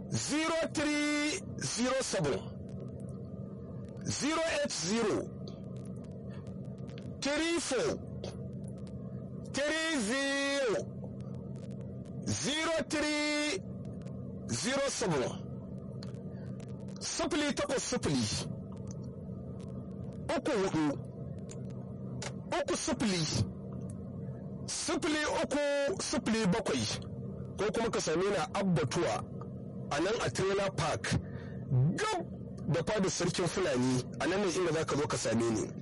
0307 080 34 30 0307 sifili takwas sifili uku hudu uku sifili sifili uku sifili bakwai ko kuma ka same ni a abbatuwa a nan a trailer park gab da fadar sarkin fulani a nan ne inda za ka zo ka same ni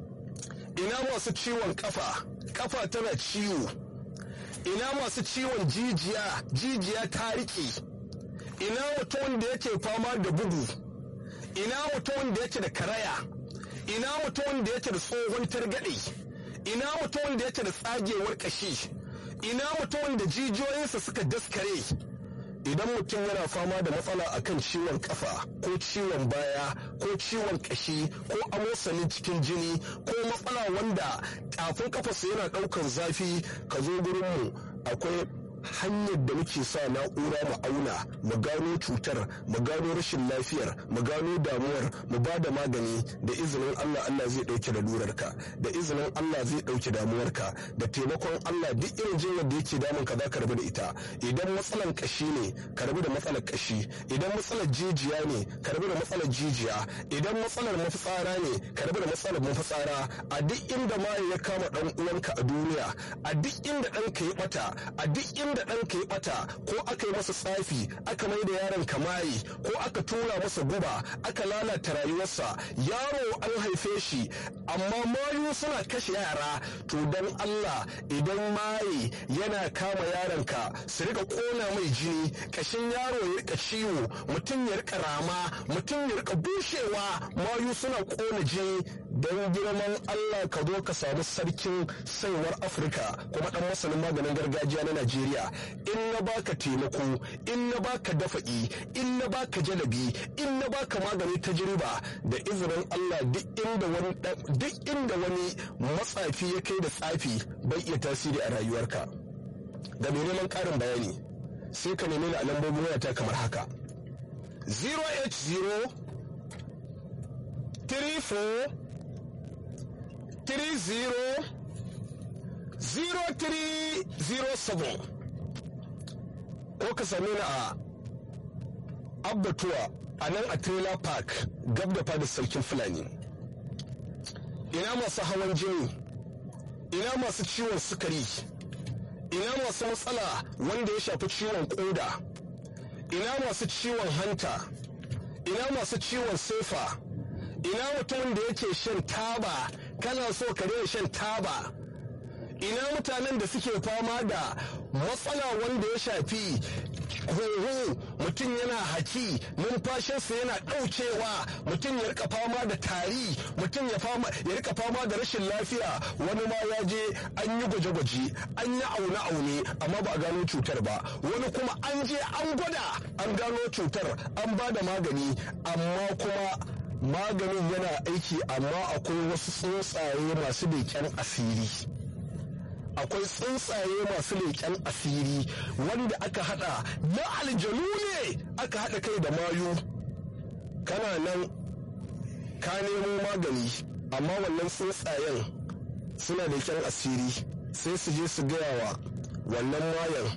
ina masu ciwon kafa kafa tana ciwo ina masu ciwon jijiya jijiya ta riƙe ina mutum da yake fama da bugu ina mutum da yake da karaya ina mutum da yake da tsohon targaɗe ina mutum da yake da tsagewar ƙashi ina mutum da jijiyoyinsa suka daskare idan mutum yana fama da matsala akan ciwon kafa ko ciwon baya ko ciwon kashi ko amosanin cikin jini ko matsala wanda tafin kafarsa yana daukan zafi ka zo gurinmu akwai hanyar da muke sa na'ura mu auna mu gano cutar mu gano rashin lafiyar mu gano damuwar mu ba da magani da izinin Allah Allah zai dauke da lurarka da izinin Allah zai dauke damuwarka da taimakon Allah duk irin jinyar da yake damun ka zaka rabu da ita idan matsalar kashi ne ka rabu da matsalar kashi idan matsalar jijiya ne ka rabu da matsalar jijiya idan matsalar mafitsara ne ka rabu da matsalar mafitsara a duk inda ma ya kama dan uwanka a duniya a duk inda ɗanka ya bata a duk inda da ɗanka ya ɓata ko aka yi masa tsafi aka mai da yaron kamayi ko aka tura masa guba aka lalata rayuwarsa yaro an haife shi amma mayu suna kashe yara to dan Allah idan maye yana kama yaronka su rika kona mai jini kashin yaro ya rika ciwo mutum ya rika rama mutum ya rika bushewa mayu suna kona jini don girman Allah ka zo ka samu sarkin saiwar Afirka kuma dan masanin maganin gargajiya na Najeriya in na baka taimako in na baka dafa'i in na baka jalabi in na baka magani tajriba da izinin Allah duk inda wani duk inda wani matsafi ya kai da tsafi bai iya tasiri a rayuwarka da mai neman karin bayani sai ka nemi ni a lambobin wayata kamar haka 080 34 30 0307 ko ka same ni a abbatuwa a nan a trailer park gab da fadar sarkin fulani ina masu hawan jini ina masu ciwon sukari ina masu matsala wanda ya shafi ciwon koda ina masu ciwon hanta ina masu ciwon sefa ina mutumin da yake shan taba kana so ka daina shan taba ina mutanen da suke fama da matsala wanda ya shafi huhu mutum yana haki numfashinsa yana ɗaukewa mutum ya rika fama da tari mutum ya rika fama da rashin lafiya wani ma ya je an yi gwaje-gwaje an yi aune-aune amma ba a gano cutar ba wani kuma an je an gwada an gano cutar an ba da magani amma kuma maganin yana aiki amma akwai wasu tsuntsaye masu leƙen asiri akwai tsuntsaye masu leƙen asiri wanda aka hada na aljanu ne aka hada kai da mayu kana nan ka nemo magani amma wannan tsuntsayen suna leƙen asiri sai su je su gaya wa wannan mayan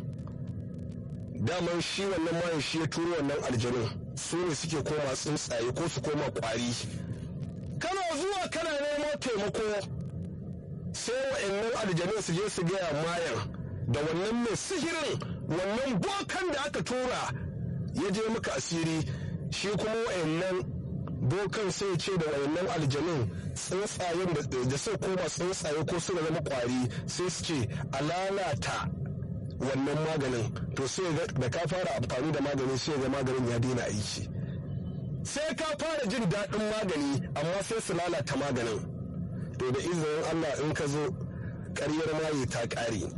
daman shi wannan mayan shi ya turo wannan aljanun su ne suke koma tsuntsaye ko su koma kwari kana zuwa kana nemo taimako sai wa'annan aljanun su je su gaya mayan da wannan mai sihirin wannan bokan da aka tura ya je maka asiri shi kuma wa'annan bokan sai ce da wa'annan aljanun tsuntsayen da sai koma tsuntsaye ko su zama kwari sai su ce a lalata wannan maganin to sai da ka fara amfani da magani sai ga maganin ya daina aiki sai ka fara jin daɗin magani amma sai su lalata maganin to da izinin Allah in ka zo ƙaryar maye ta ƙare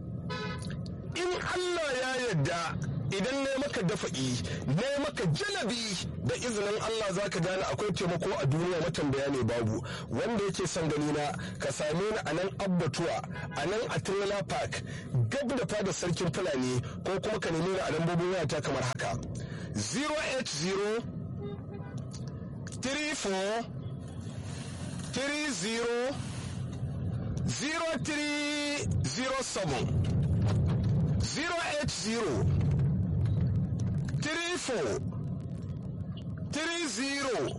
in Allah ya yarda idan ne maka dafa'i ne maka jalabi da izinin Allah za ka gane akwai taimako a duniya matambaya ne babu wanda yake son gani na ka same ni a nan abbatuwa a nan a trailer park gab da fada sarkin fulani ko kuma ka nemi ni a lambobin wayata kamar haka 080 34 30 0307 080 34 30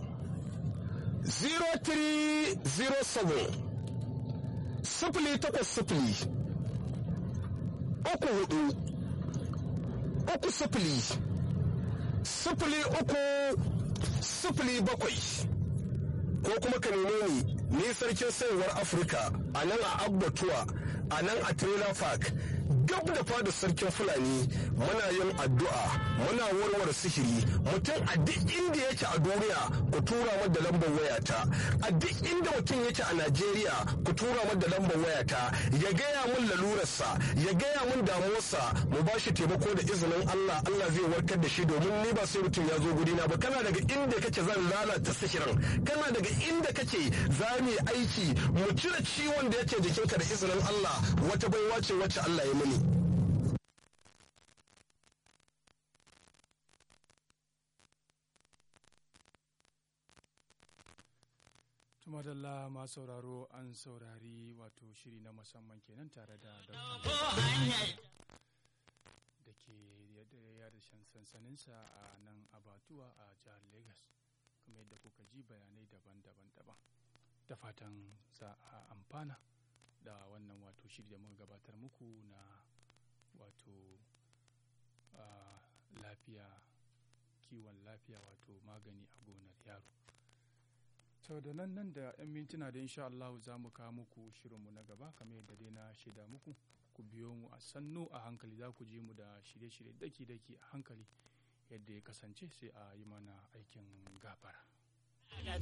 0307 sifili takwas sifili uku hudu uku sifili sifili uku sifili bakwai ko kuma ka neme ni ni sarkin sayarwar afirka a nan a abbatuwa a nan a trailer park gab da fada sarkin fulani muna yin addu'a muna warware sihiri mutum a duk inda yake a duniya ku tura mu da lambar wayata a duk inda mutum yake a najeriya ku tura mu da lambar wayata ya gaya mun lalurarsa ya gaya mun damuwarsa mu ba shi taimako da izinin allah allah zai warkar da shi domin ni ba sai mutum ya zo gurina ba kana daga inda kake zan lalata sihirin kana daga inda kake za mu yi aiki mu cire ciwon da yake jikinka da izinin allah wata baiwa ce wacce allah ya mini tumadalla ma sauraro an saurari wato shiri na musamman kenan tare da da ke yada sansaninsa a nan abatuwa a jihar lagos kuma yadda kuka ji bayanai daban-daban daban da fatan za a amfana da wannan wato shiri da muka gabatar muku na wato lafiya kiwon lafiya wato magani a gonar yaro sau da nan nan da 'yan mintuna da insha Allah za mu kawo muku shirinmu na gaba kamar yadda dai na shaida muku ku biyo mu a sannu a hankali za ku ji mu da shirye-shirye daki-daki a hankali yadda ya kasance sai a yi mana aikin gafara.